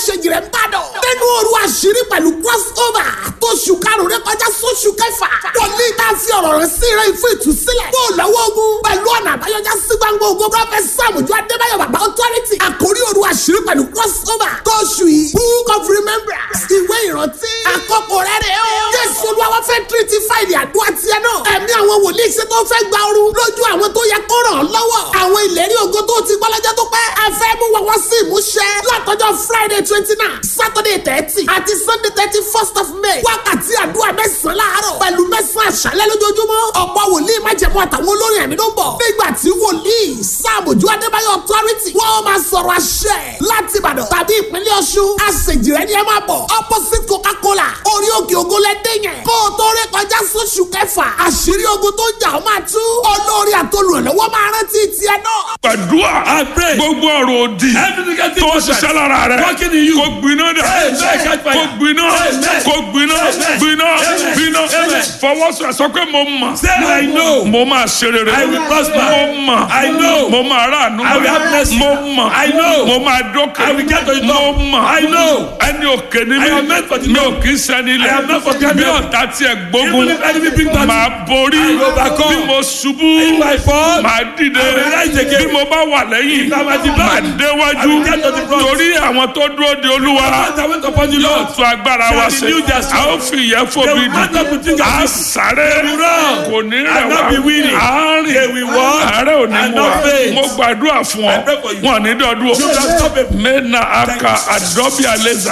aláṣejì rẹ̀ ń bàdàn. nínú òru àṣírí pẹ̀lú crossover tó ṣù karùn-ún rẹ kọjá sóṣù kẹfà. wòlíì tá a fi ọ̀rọ̀ rẹ̀ sí rẹ̀ fún ìtúsílẹ̀. kó o lọ́wọ́ ogun pẹ̀lú ọ̀nà àbáyọjá sí gbangba ogun prọfẹ̀t sàmùjọ adébáyọ̀ bàbá authority. àkórí òru àṣírí pẹ̀lú crossover tó ṣù yìí. book of remembrance ìwé ìrántí. àkókò rẹ̀ rẹ̀ o. jésù olúwa fẹ́ tírítì fáìlì àdúrà tiẹ̀ náà. ẹ̀mí àwọn wòlíì ṣe tó fẹ́ gba ooru lójú àwọn tó yẹ kó ràn án lọ́wọ́. àwọn ìlérí ògo tó ti gbọ́ lọ́jọ́ tó pẹ́. ẹ fẹ́ mú wọn wá sí ìmúṣẹ. látọjọ́ friday twenty nine saturday thirty àti sunday thirty first of may. wákàtí àdúrà mẹ́sàn-án láàárọ̀ pẹ̀lú mẹ́sàn-án àṣálẹ́ lójoojúmọ́. ọ̀pọ̀ wòlíì májẹ̀mú àtàwọn olórin ẹ̀mí ló ń bọ̀. nígbà tí wòlíì sáàmùjú adébáyọ̀ authority wọ́n máa sọ̀rọ̀ àṣẹ láti ìbàdàn tàbí ìpínlẹ̀ ọ̀ṣun. àṣejì rẹ̀ ni ẹ máa bọ̀. opposite coca-cola orí òkè ògo lẹ́dẹ̀ yẹn. kó o tó ré kọjá sóṣù kẹfà àṣírí ogun tó ń jà ó máa tú. olórí àtolùrànlọ́wọ́ máa rántí tiẹ̀ náà. gbàdúrà I pray. gbogbo ọ̀rọ̀ òdì Every negative tó ń contract ṣiṣẹ́ lára rẹ̀ working in you. kó gbiná dà Amen. Catch fire. kó gbiná Amen. kó gbiná Amen. gbiná Amen. gbiná Amen. fọwọ́sọ sọ pé mo mọ̀ Say I know. mo máa ṣe rere I will prosper. mo mọ̀ I know. mo máa ráàánú I will have mercy. mo mọ̀ I know. mo máa dókè I will get to the top. mo mọ̀ I know. ẹni òkè ni I mi am meant for the mi ò top. kì í sẹ́ni I am not for ilẹ̀ the bí top. ọ̀tá tiẹ̀ gbógun Even if enemy bring battle, máa borí I will overcome. bí mo ṣubú If I fall, máa dìde I will rise again. bí mo bá wà lẹ́yìn If I am at the back, máa déwájú I will get to the front. torí àwọn tó dúró de olúwa As I went upon the yóò Lord, tún agbára wa shall ṣe renew their a strength. ó fi ìyẹn They fòbi will mount up with dì wings as a eagles. sáré They will run kò ní and rẹ̀ not wá be weary. a They rìn will walk àárẹ̀ ò ní and mú wa not faint. mo gbàdúrà fún ọ I pray for you. wọn ò ní dọdún You can stop it. mena aka adọbi aleza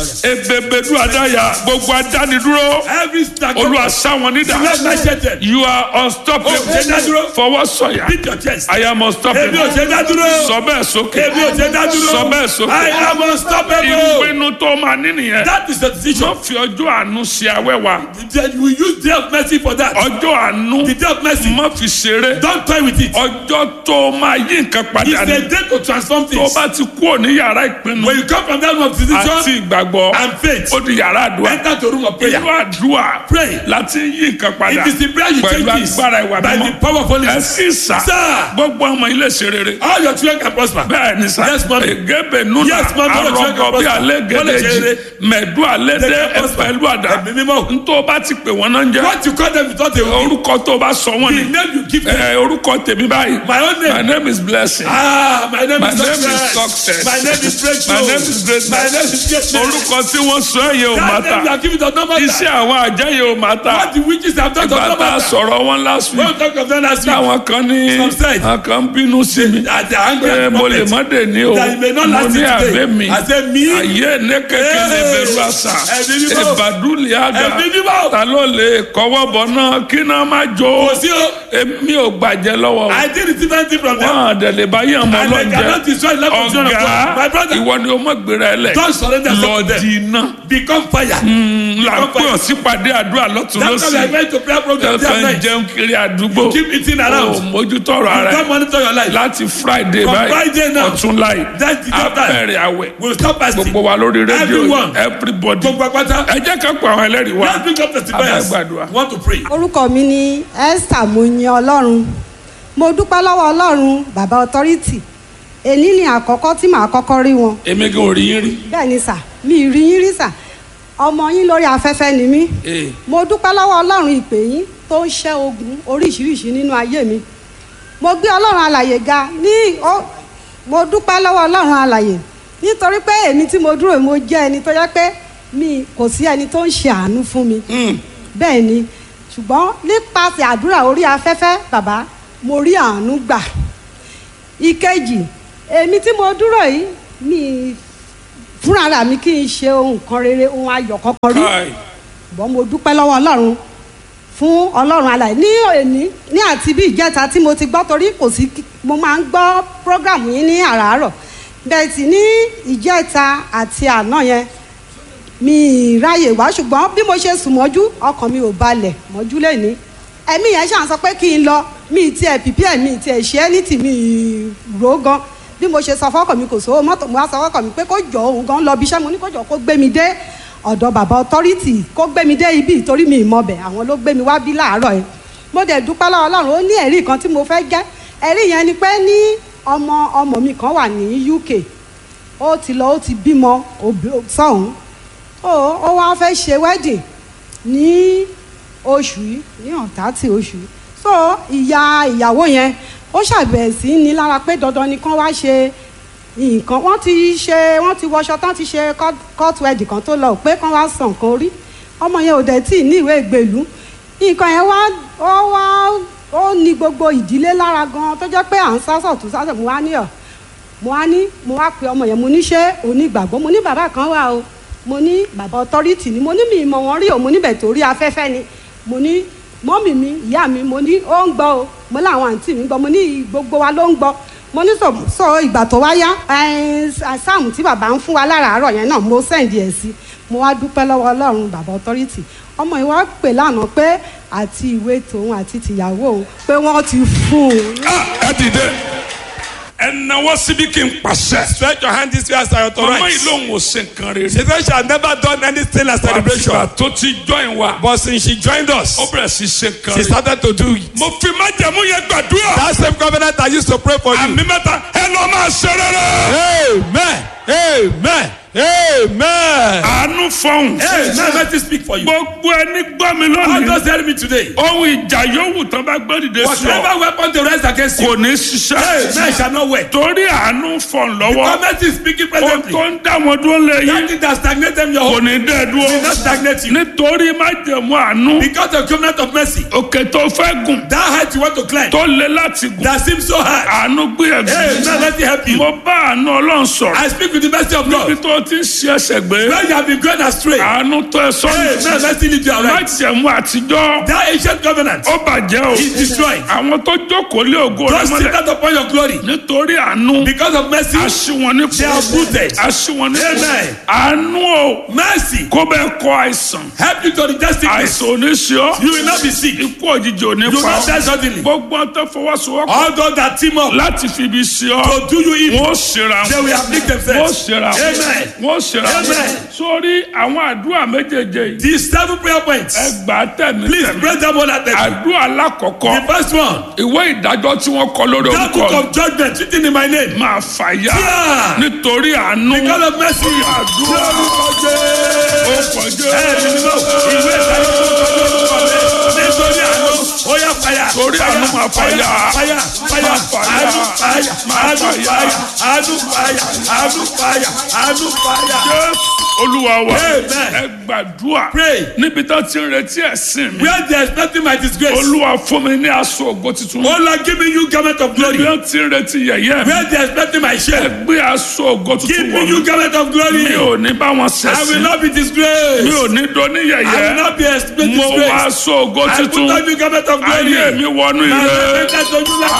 ebebedu adaya gbogbo adánidúró Every stack olúwa sáwọn nídà Let my shelter. you are unstoppable Oh, ṣe dá dúró. fọwọ́ sọ̀yà Beat your chest. I am Èmi ò unstoppable ṣe dá dúró. sọ bẹ́ẹ̀ sókè Èmi ò ṣe dá dúró. sọ bẹ́ẹ̀ sókè I am unstoppable. ìpinnu tó máa ní nìyẹn That is the decision. wọ́n fi ọjọ́ àánú ṣe awẹ́wà Then we use day of mercy for that. ọjọ́ àánú The day of mercy. má fi ṣeré Don't toy with it. ọjọ́ tó máa yí nǹkan padà It's ní a day to transform tó things. bá ti kúrò ní yàrá ìpinnu When you come from that room of àti decision ìgbàgbọ́ and faith, ó di yàrá àdúrà enter to room of prayer. ìlú àdúrà Pray. láti yí nǹkan padà It is the prayer you pẹ̀lú take this agbára ìwà by the mímọ́ power of Holy ẹ Spirit. sì sà Sir. gbogbo ọmọ ilé ṣe rere All your children can prosper. bẹ́ẹ̀ ni sà Yes, mommy. egebe nuna Yes, mommy. All your children arọgọ can bí prosper. alẹ́ Wọ́n lè ṣe gẹ́dẹ́jì rere. mẹ̀dú alẹ́ They dé can prosper. ẹ̀fẹ̀lú àdá Ẹ̀mí mímọ́. ntọ́ bá ti pè wọ́n náà ń jẹ́ What you call them is not a word. orúkọ tó bá sọ wọ́n The ni name you give them. ẹ orúkọ tèmi báyìí My own my name. name is blessing Ah, my name My is name is success. success. My name is breakthrough. My name is greatness. My name is greatness. orúkọ tí wọ́n sọ ẹ̀yẹ ò má That name you ta are giving does not matter. iṣẹ́ àwọn àjẹyẹ ò má ta What the witches have done does ìgbà not tá a matter. sọ̀rọ̀ wọn last When week we talk of them last week, táwọn kan ní Some said. àwọn kan ń bínú sí mi at the angry pé at mo lè prophet, má dé ní o that you may not mo last ní it àbẹ́ today. mi I say me. ayé ní kékeré Hey! bẹ̀rù àṣà Ẹ̀mí mímọ́. ìbàdúlì àgà Ẹ̀mí mímọ́. ta ló lè kọ́wọ́ bọ̀ náà kí náà má jó Kò sí o. èmi ò gbàjẹ́ lọ́wọ́ I did receive anything from them. wọn àdẹ̀lẹ̀ bá yàn mọ́ And they cannot lọ́njẹ́ destroy the life of children of God. My ọ̀gá brother, ìwọ ni o mọ̀ gbéra ẹ lẹ̀ don't surrender lọ yourself to them. di iná Become fire. là ń pè ọ́ sípàdé àdúrà lọ́tún That's why we are lọ́sì going to prayer program day and ẹ̀kan night. jẹun kiri àdúgbò Keep eating ò around. mójútó ọ̀rọ̀ ara Don't ẹ̀ monitor your life. láti friday From báyìí Friday now. ọ̀tún láì That's the top time. abẹ́rẹ́ àwẹ̀ We'll stop fasting. gbogbo wa lórí rédíò Everyone. everybody Gbogbo apáta. ẹ jẹ́ ká pa àwọn ẹlẹ́rìí wa Let's bring up testifiers. Abẹ́gbàdúrà. Want to pray. orúkọ mi ni esther moyin ọlọ́run mo dúpẹ́ lọ́wọ́ ọlọ́run bàbá authority èyí ni àkọ́kọ́ tí màá kọ́kọ́ rí wọn èmi gan ò rí yín rí bẹ́ẹ̀ ni sà mi ì rí yín rí sà ọmọ yín lórí afẹ́fẹ́ ni mí Ee. mo dúpẹ́ lọ́wọ́ ọlọ́run ìpè yín tó ń ṣẹ́ ogun oríṣiríṣi nínú ayé mi mo gbé ọlọ́run alàyè ga ní ó mo dúpẹ́ lọ́wọ́ ọlọ́run alàyè nítorí pé èmi tí mo dúró mo jẹ́ ẹni tó yẹ pé mi kò sí ẹni tó ń ṣe àánú fún mi bẹ́ẹ̀ ni ṣùgbọ́n nípasẹ̀ àdúrà orí afẹ́fẹ́ bàbá mo rí àánú gbà ìkejì èmi tí mo dúró yìí mi fúnra mi kì í ṣe ohun kan rere ohun ayọ̀ kankan rí Káì. ṣùgbọ́n mo dúpẹ́ lọ́wọ́ ọlọ́run fún ọlọ́run alàyè ní òní ní àti bí ìjẹta tí mo ti gbọ́ torí kò sí kí- mo máa ń gbọ́ prógrámù yín ní àràárọ̀ bẹ́ẹ̀ sì ní ìjẹta àti àná yẹn mi ì ráyè wá ṣùgbọ́n bí mo ṣe sùn mọ́jú ọkàn mi ò balẹ̀ mọ́jú lẹ́ni ẹ̀mí yẹn ṣàn sọ pé kí n lọ mi ì tiẹ̀ pìpì mi ì tiẹ̀ ṣe é ní tì mí ì rò ó gan bí mo ṣe sọ fọ́kàn mi kò sówó mọ́tò mo wá sọ fọ́kàn mi pé kó jọ òun gan lọ bí iṣẹ́ mo ní kó jọ kó gbé mi dé ọ̀dọ̀ bàbá ọtọ́rìtì kó gbé mi dé ibi ìtorí mi ìmọ̀bẹ̀ àwọn ló gbé mi wá bí láàárọ̀ yẹn mo dẹ̀ dúpẹ́ lọ́wọ́ ọlọ́run ó ní ẹ̀rí kan tí mo fẹ́ jẹ́ ẹ̀rí yẹn ni pé ní ọmọ ọmọ mi kan wà ní UK ó ti lọ ó ti bímọ òbí- sọ́hún ó ó wá fẹ́ ṣe wedding ní oṣù yìí ní ọ̀tá tí oṣù yìí so ìyá ìyàwó yẹn ó ṣàbẹ̀ sí ní lára pé dandan ni kán wá ṣe nǹkan wọ́n ti ṣe wọ́n ti wọṣọ tán ti ṣe court- court wedding kan tó lọ pé kán wá san nǹkan orí ọmọ yẹn ò dẹ̀ tí ì ní ìwé ìgbèlú nǹkan yẹn wá ó wá ó ní gbogbo ìdílé lára gan tó jẹ́ pé à ń sásọ̀ tó sásọ̀ mo wá ní ọ̀ mo wá ní mo wá pe ọmọ yẹn mo ní ṣé onígbàgbọ́ mo ní bàbá kan wà o mo ní bàbá ọtọ́rìtì ni mo ní mi ìmọ̀ wọn rí o mo níbẹ̀ torí afẹ́fẹ́ ni mo ní mọ́mì mi ìyá mi mo ní ó ń gbọ́ o mo láwọn àǹtí mi ń gbọ́ mo ní gbogbo wa ló ń gbọ́ mo ní sọ sọ ìgbà tó wá yá sáàmù tí bàbá ń fún wa láràárọ̀ yẹn náà mo sẹ́ǹdì ẹ̀ sí mo wá dúpẹ́ lọ́wọ́ ọlọ́run bàbá ọtọ́rìtì ọmọ yìí wá pè lánàá pé àti ìwé tòun àti tìyàwó òun pé wọ́n ti fún un ẹ dìde ẹ náwó síbi kí n pàṣẹ. Stretch your hand this way as I ọmọ yìí authorize. lòun ò ṣe nǹkan rere. She said she had never done anything like celebration. àtìgbà tó ti join wa. But since she joined us, ó bẹ̀rẹ̀ sí ṣe nǹkan she rere. started to do it. mo fi májẹ̀mú yẹn gbàdúrà. That same covenant I used to pray for you. àmì mẹ́ta ẹ lọ máa ṣe rere. Amen. Amen. Amen. àánú fọhùn. Amen. Let me speak for you. gbogbo ẹni gbọ́ mi God lónìí. just tell me today. ohun ìjà yòówù tán bá gbé dìde sí ọ. Whatever weapon they raise against you, kò ní ṣiṣẹ́. amen shall not work. torí àánú fọ̀n lọ́wọ́. Government is speaking ohun presently. tó ń dá wọn dúró That lẹ́yìn. thing that stagnate them your kò home ní dẹ́ will dúró. not stagnate you. nítorí májẹ̀mú àánú. Because of covenant of mercy, òkè tó fẹ́ gùn. that height you want to climb, tó le láti gùn. that seems so high. àánú gbé Amen. ẹ̀gbẹ́. Let me help you. mo bá àánú ọlọ́run sọ̀rọ̀. I speak with the mercy of níbi God. tó ti ń ṣe ẹsẹ̀ gbé. When you have been going astray, àánú tó ẹ Amen. sọ́nù. Mercy lead you aright. májẹ̀mú àtijọ́. That ancient covenant ó bàjẹ́ o. is destroyed. àwọn tó jókòó lé ògo rẹ Don't sit mọ́lẹ̀. down upon your glory. nítorí àánú. Because of mercy, aṣíwọn ní they are rooted. aṣíwọn ní Amen. àánú o. Mercy kó bẹ́ẹ̀ kọ àìsàn. help you to reject sickness. àìsàn ò ní ṣe ọ́. You will not be sick. You ikú òjijì ò ní will pa not die ọ́. suddenly. gbogbo ọ̀n tó fọwọ́sowọ́pọ̀ All those that team up láti fi ibi ṣe ọ́. to do you evil, wọ́n ó ṣera they wọn. will afflict wọ́n ó themselves. ṣera wọn. Amen. wọ́n ó ṣera wọn. Amen. sórí àwọn àdúrà méjèèjì yìí. These seven prayer points. ẹ gbà á tẹ̀mí Please tẹ̀mí. pray them all at them. àdúrà alákọ̀ọ́kọ́. The first one, ìwé ìdájọ́ tí wọ́n kọ lórí that orúkọ book of judgment written in my name. máa fàyà Yeah. nítorí àánú. Because of mercy. àdúrà Lórúkọ Jésù. ó kọjá. Ẹ̀mí mímọ́, ìwé ìdájọ́ tó kọ lórúkọ mi. Nítorí àánú, ó yá fàyà. Torí àánú máa fàyà. Fàyà, fàyà, Máa fàyà. àánú fàyà, Máa àánú fàyà. fàyà, àánú fàyà, àánú fàyà, àánú fàyà. Jésù olúwa wa Amen. ẹ gbàdúrà Pray. níbi tó ti ń retí ẹ̀sìn mi Where there is nothing my disgrace. olúwa fún mi ní aṣọ ògo tuntun Oh Lord, give me you garment of glory. níbi tó ti ń retí yẹ̀yẹ́ mi Where there is nothing my ẹ shame. gbé aṣọ ògo Give tuntun me wọ̀ you mí garment of glory. mi ò ní bá wọn I will ṣẹ̀sìn not be disgraced. mi ò ní doni I will yẹ̀yẹ́ not be exposed mo wá disgraced. aṣọ ògo I put tuntun on you garment of glory. ayé mi wọnú My ire garment of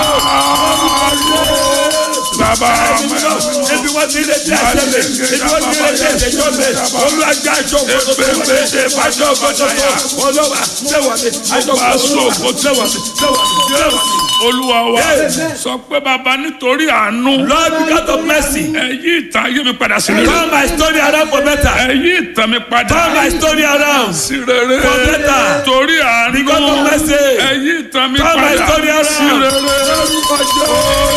bàbá Ebi wọ́n ti lè tẹ́ ẹsẹ̀ mi. Ebi wọ́n ti lè tẹ́ ẹsẹ̀ mi. Olúwàgbà àjọ ògbótó tó wà mí. Àjọ ògbótó tó olówà sẹ́wà mi. Àjọ ògbótó sẹ́wà mi. Sẹ́wà mi. Sẹ́wà mi. olúwa wa Amen. sọ pé bàbá nítorí àánú Lord, because of mercy, ẹ yí ìtàn ayé mi padà sí rere turn my story around for better. ẹ yí ìtàn mi padà Turn my story around. sí rere For better. torí àánú Because of mercy. ẹ yí ìtàn mi Turn my padà story around. sí rere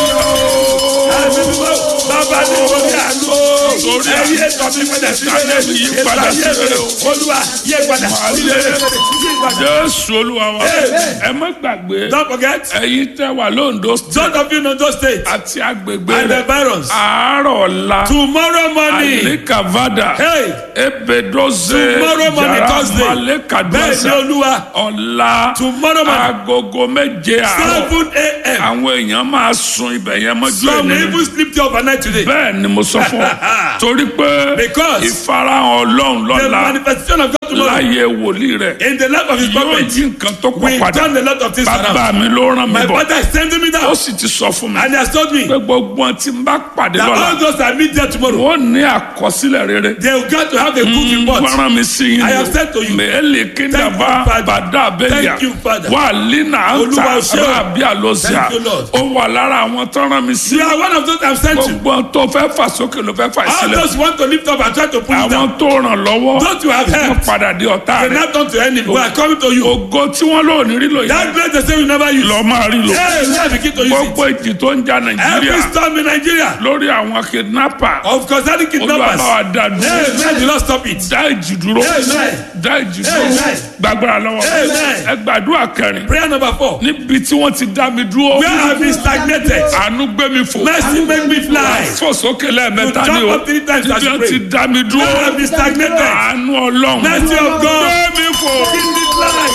Bàbá ní orí àánú. Torí Ẹyí ètò mi padà sí rere. Yí padà sí rere o. Olúwa yé padà sí rere. Yí padà. jésù olúwa wa Amen. ẹ má gbàgbé Don't forget, ẹ̀yin tẹ́ wà lóńdó those of you in Ondo State àti agbègbè and the rẹ̀ barons, àárọ̀ ọ̀la tomorrow morning, àlékàvádà hey, ebedoze Tomorrow morning, Thursday. bẹ́ẹ̀ ni malekaduasa Olúwa, ọ̀la Tomorrow morning. agogo méje àárọ̀ seven a.m. àwọn èèyàn máa sun ibẹ̀ yẹn mọ́jú Some ẹni even sleep there overnight today. bẹ́ẹ̀ ni mo sọ fún ọ torí pé Because ìfarahàn ọlọ́run the lọ́la manifestation of God tomorrow láyé wòlíì rẹ̀ in the life of his yóò prophet yí nǹkan tó pọ̀ we padà done a lot of things bàbá around. mi ló rán mi My bọ̀ father is sending me ó down sì ti sọ fún mi and he has told me pé gbogbo ohun tí n bá pàdé that lọ́la all those I meet there tomorrow wọ́n ní àkọsílẹ̀ rere they will get to have a good report. gbọ́ràn mi sí yín I have said to you. mẹ́lẹ̀ kíndàbá Thank you, Father. bàdá abẹ́lẹ̀ Thank you, Father. wà línà Olúwa àǹtà ṣé o. rábí àlọ́síà Thank you, Lord. ó wà lára àwọn tó rán mi sí You are one of those I'm sent to. gbogbo ohun tó fẹ́ fà sókè ló fẹ́ fà All sílẹ̀ those who want to lift up and try to pull it àwọn down. tó ràn lọ́wọ́ Those you have wọ́n helped. padà di ọ̀tá They rẹ̀ now turn to enemy. We are coming to you. ògo tí wọ́n lò ní rí lò That yẹn grace they say we never use. lọ máa rí lò Hey, we have begin to use gbogbo it. ìjì tó ń ja Every nàìjíríà storm in Nigeria. lórí àwọn kidnapper Of concerning kidnappers. olùwàbáwá dá dúró Hey, man, do not stop it. dá ìjì dúró Amen. dá ìjì dúró Amen. gbàgbára lọ́wọ́ Amen. ẹ gbàdúrà kẹrin Prayer number four. níbi tí wọ́n ti dá mi dúró Where have been stagnated? àánú gbé mi fò Mercy make me fly. fò sókè lẹ́ẹ̀mẹ́ta To ni jump o up three times as níbi you wọ́n ti pray. dá mi dúró Where have been stagnated? àánú ọlọ́run Mercy of God. gbé mi fò Give me fly.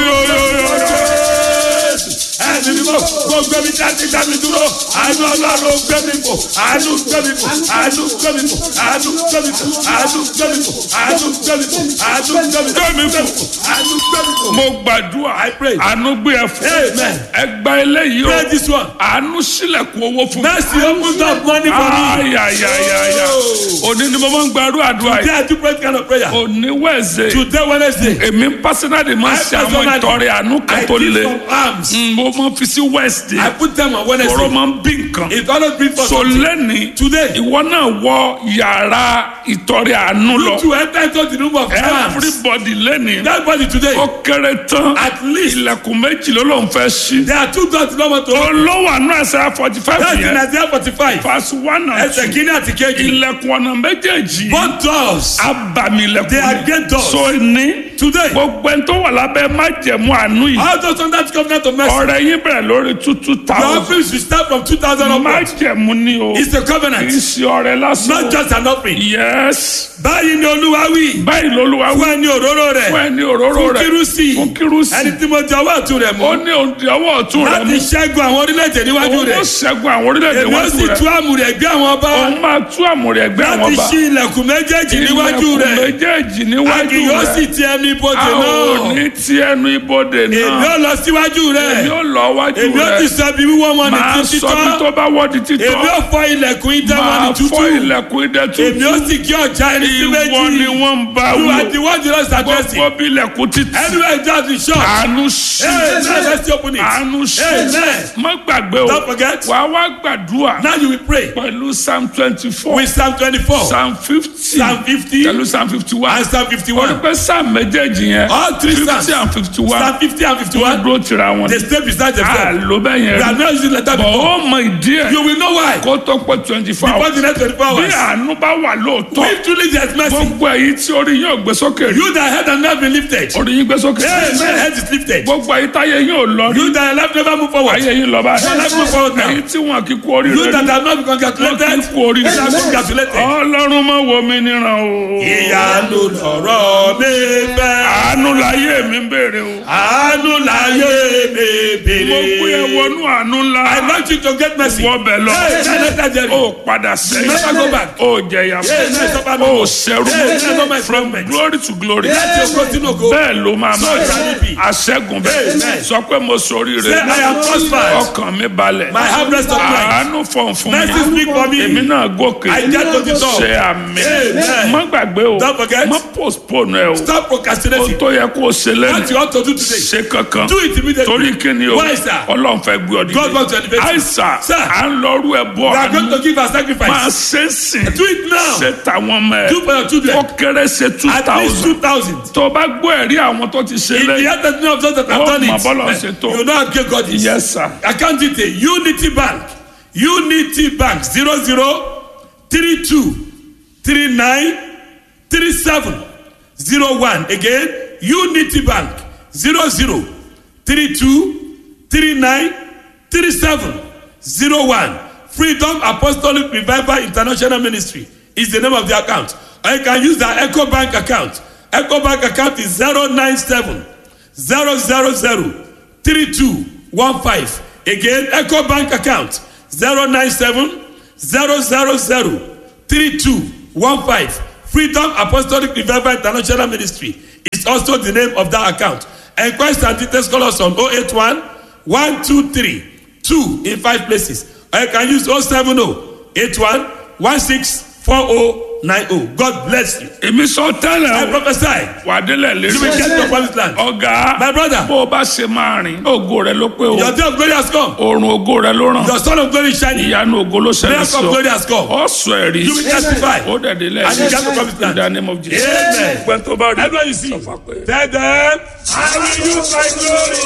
Ẹni ni mo gbogbo mi jáde dá mi dúró. Àánú ọlọ́run gbé mi fò. Àánú gbé mi fò. Àánú gbé mi fò. Àánú gbé mi fò. Àánú gbé mi fò. Àánú gbé mi fò. Àánú gbé mi fò. Gbé mi fò. Àánú gbé mi fò. mo gbàdúrà I pray. àánú gbé ẹ fò Amen. ẹ gba eléyìí o Pray this one. àánú sílẹ̀kùn owó fún mi. Mercy open up money for me. ayayayaya òní ni mo máa ń gbàdúrà àdúrà Today yìí I do pray kind of prayer. òní wẹ̀ẹ̀sẹ̀ Today Wednesday. èmi pásínàdì máa ń ṣe àwọn personally, ìtọrẹ àánú kan I tó give le some arms. Mm, mo máa ń fi sí wẹ́ẹ̀sì I put them on ọ̀rọ̀ Wednesday. máa ń bí nǹkan It always bring for so something. lẹ́ni Today. ìwọ náà wọ yàrá ìtọrẹ àánú lọ You to enter into the room of arms. everybody lẹ́ni Everybody today. ó kéré tán At least ilẹ̀kùn méjì ló ló ń fẹ́ ṣí there are two doors you don't want to open. olówó àánú ẹsẹ̀ forty five That's in yẹn Isaiah forty-five. verse one and Ẹsẹ̀ two kìíní àti kejì. ilẹ̀kùn ọ̀nà méjèèjì Both doors. abamilẹ̀kùn They are great doors. so ní Today. gbogbo ẹni tó wà lábẹ́ májẹ̀mú àánú yìí All those under the covenant of mercy. ọ̀rẹ́ yín bẹ̀rẹ̀ lórí two two Your thousand office will start from two thousand upwards. májẹ̀mú ni o It's a kì í covenant. ṣe ọ̀rẹ́ lásán Not just an offering. yes Báyìí ni Olúwa wí. báyìí lolúwa Fún wí ẹni òróró rẹ̀. fún ẹni òróró Fún rẹ̀ kírúsì. fún kírúsì Ẹni tí mo jẹ ọwọ́ ọ̀tún rẹ̀ ó mú. ní òǹdí ọwọ́ ọ̀tún rẹ̀ Láti mú ṣẹ́gun àwọn orílẹ̀-èdè níwájú òun ó rẹ̀. ṣẹ́gun àwọn orílẹ̀-èdè Èmi ó wájú sì rẹ̀ tú àmùrè ẹgbẹ́ àwọn ọba. òun máa tú àmúrè ẹgbẹ́ àwọn Láti ọba ṣí ilẹ̀kùn méjèèjì níwájú ilẹ̀kùn rẹ̀. méjèèjì A níwájú kì yóò sì rẹ̀ ti ẹnu ibodè a ò náà. ní ti ẹnu ibodè Èmi náà ó lọ síwájú rẹ̀. èmi ó lọ wájú Èmi ó ti rẹ̀ sọ ibi wíwọ́ wọn ní máa títí sọ bí tán. tó bá wọ́ di Èmi títọ́ ó fọ ilẹ̀kùn idẹ wọn ní máa tútù. fọ́ ilẹ̀kùn idẹ Èmi ó tútù sì kí ọjà ẹni sí méjì. ìwọ ni wọ́n ń bá You wò are the one the Lord is addressing. gbogbo bí ilẹ̀kùn títì Anywhere just be short. àánú sí Hey, now let's open it. àánú sí Amen. má gbàgbé o Don't forget. wà á wá gbàdúrà Now you will pray pẹ̀lú psalm twenty four with Psalm twenty-four, psalm fifty Psalm fifty, pẹ̀lú psalm fifty one and Psalm wọ́n fifty-one. pẹ́ psalm méjèèjì yẹn All three fifty Psalms. and fifty one Psalm fifty and wọ́n fifty-one. dúró tira wọn They stay beside themselves. àlọ́ bẹ́ẹ̀ We yẹn are not using like that bọ̀ before. ó mọ ìdí ẹ̀ You will know why. kó tó pé twenty four Before hours the next twenty-four bí hours. àánú bá wà lóòótọ́ If truly there is mercy, gbogbo èyí tí orí yóò gbé sókè rí you that head and never been lifted. orí yín gbé sókè Amen. Head is lifted. gbogbo èyí táyé yóò lọ rí You that life never move forward. ayé yín lọ Your life báyìí move forward now. èyí tí wọn kì í kú orí You rẹ that rí have not been wọn kì í congratulated. kú orí You that have been rẹ congratulated. ọlọ́run má wo mi níran o Ìyanu lọ̀rọ̀ mi fẹ́. àánú láyé mi ń béèrè o Àánú láyé mi bèrè. mo gbé ẹ wọnú àánú ńlá I want you to get mercy. wọbẹ lọ Hey, hey, let that journey. o padà sẹ́yìn Never go back. o jẹyà Hey, fún never suffer no o more. sẹ́rù Hey, never my from problem. glory to glory Láti ògo sínú ògo. bẹ́ẹ̀ ló máa So máa shall it be. aṣẹ́gun bẹ́ẹ̀ Amen. sọ pé mo sori Say, rẹ I am prospered. ọkàn mi balẹ̀ My harvest of mind. àánú fọ̀n fún Mercy speak for me. èmi náà gòkè I get to the top. ṣe àmì Amen. má gbàgbé o Don't forget. má postpone ẹ o Stop o procrastinating. tó yẹ kó o ṣe What lẹ́nu you ought to do today. ṣe kankan Do it immediately. torí kíni o Why, sir? ọlọ́run fẹ́ gbé ọ God wants to dìde elevate you. àìsà Sir. à ń lọ́rú ẹ bọ́ We are going to give a máa sacrifice. ṣe é sìn Do it now. ṣe tàwọn ọmọ ẹ Do for your children. ó kéré ṣe two At least thousand two thousand. tó o bá gbọ́ ẹ̀rí àwọn tó ti ṣe If the lẹ́yìn head doesn't know of those that have Oh, done my it, bọ́lá eh, ṣe tó. you know how great God is. yes sir Account detail Unity Bank Unity Bank zero zero three two three nine three seven zero one again Unity Bank zero zero three two three nine three seven zero one Freedom Apostolic Revival International Ministry is the name of the account or you can use the Echo Bank account Echo Bank account is zero nine seven zero zero zero three two one five again eco bank account zero nine seven zero zero zero three two one five freedom apostolic revival international ministry is also the name of that account enquest and details call us on oh eight one one two three two in five places or you can use oh seven oh eight one one six four oh nine oh God bless you. èmi sọ I tẹ́lẹ̀ o prophesy. wà á délẹ̀ You will lérí get your promised land. ọ̀gá My brother, bó o bá ṣe máa rìn ògo rẹ ló pé o your day of glory has come. oorun ògo rẹ ló ràn Your son of glory is shining. ìyanu ògo ló ṣẹlẹ̀ Miracle sí of ọ glory has come. ọ sọ ẹ̀rí You will testify. ó dẹ̀ délẹ̀ And you get your promised land. in the name of Jesus Amen. gbẹ́ntọ́ bá rí Everyone you see, sọ fún wa pé. tell them, I will use my glory.